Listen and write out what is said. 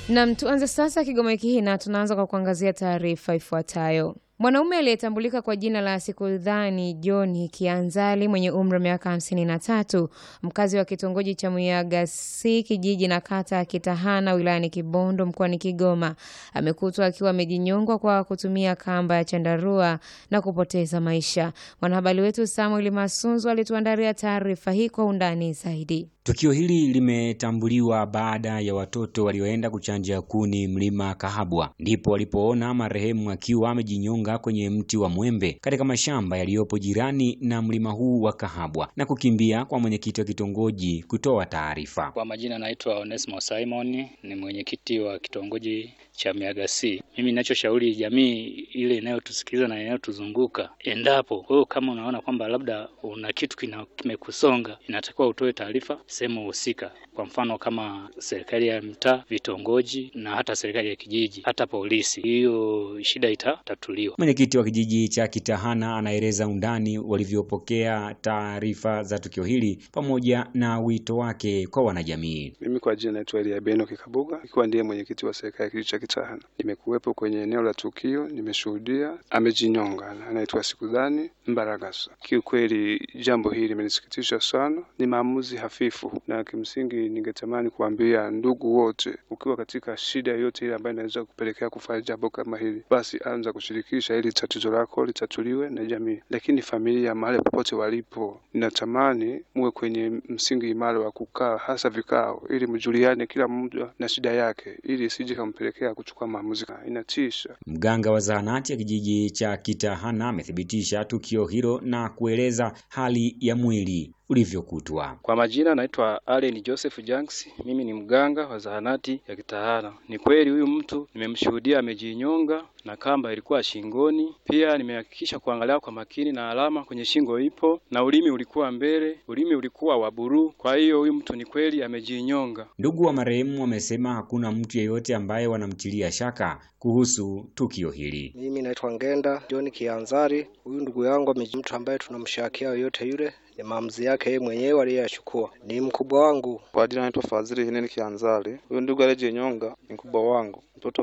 Nam, tuanze sasa Kigoma wiki hii na tunaanza kwa kuangazia taarifa ifuatayo. Mwanaume aliyetambulika kwa jina la Sikudhani John Kianzali mwenye umri wa miaka 53 mkazi wa kitongoji cha Muyagasi kijiji na kata ya Kitahana wilayani Kibondo mkoani Kigoma amekutwa akiwa amejinyongwa kwa kutumia kamba ya chandarua na kupoteza maisha. Mwanahabari wetu Samuel Masunzu alituandalia taarifa hii kwa undani zaidi. Tukio hili limetambuliwa baada ya watoto walioenda kuchanja kuni mlima Kahabwa, ndipo walipoona marehemu akiwa amejinyonga kwenye mti wa mwembe katika mashamba yaliyopo jirani na mlima huu wa Kahabwa na kukimbia kwa mwenyekiti wa kitongoji kutoa taarifa. Kwa majina naitwa Onesmo Simon, ni mwenyekiti wa kitongoji cha Miagasi. Mimi ninachoshauri jamii ile inayotusikiliza na inayotuzunguka, endapo wewe kama unaona kwamba labda una kitu kimekusonga, inatakiwa utoe taarifa sehemu husika, kwa mfano kama serikali ya mtaa, vitongoji na hata serikali ya kijiji, hata polisi. Hiyo shida itatatuliwa. Mwenyekiti wa kijiji cha Kitahana anaeleza undani walivyopokea taarifa za tukio hili pamoja na wito wake kwa wanajamii. Mimi kwa jina naitwa Elia Beno Kikabuga, ikiwa ndiye mwenyekiti wa serikali ya kijiji cha Kitahana. Nimekuwepo kwenye eneo la tukio, nimeshuhudia amejinyonga, anaitwa Sikudhani Mbaragasa. Kiukweli jambo hili limenisikitisha sana, ni maamuzi hafifu, na kimsingi ningetamani kuambia ndugu wote, ukiwa katika shida yoyote ile ambayo inaweza kupelekea kufanya jambo kama hili, basi anza kushirikisha ili tatizo lako litatuliwe na jamii. Lakini familia, mahali popote walipo, ninatamani muwe kwenye msingi imara wa kukaa, hasa vikao, ili mjuliane kila mmoja na shida yake, ili isije kampelekea kuchukua maamuzi. Inatisha. Mganga wa zahanati ya kijiji cha Kitahana amethibitisha tukio hilo na kueleza hali ya mwili ulivyokutwa. Kwa majina naitwa Allen Joseph Janks, mimi ni mganga wa zahanati ya Kitahana. Ni kweli huyu mtu nimemshuhudia amejinyonga na kamba ilikuwa shingoni. Pia nimehakikisha kuangalia kwa makini na alama kwenye shingo ipo na ulimi ulikuwa mbele, ulimi ulikuwa wa buruu. Kwa hiyo huyu mtu ni kweli amejinyonga. Ndugu wa marehemu wamesema hakuna mtu yeyote ambaye wanamtilia shaka kuhusu tukio hili. Mimi naitwa Ngenda John Kianzari. Huyu ndugu yangu ameji mtu ambaye tunamshakia yoyote yule ni maamuzi yake yeye mwenyewe aliyachukua. Ni mkubwa wangu. Kwa jina naitwa Fadhili Hineni Kianzari. Huyu ndugu aliyejinyonga ni mkubwa wangu, mtoto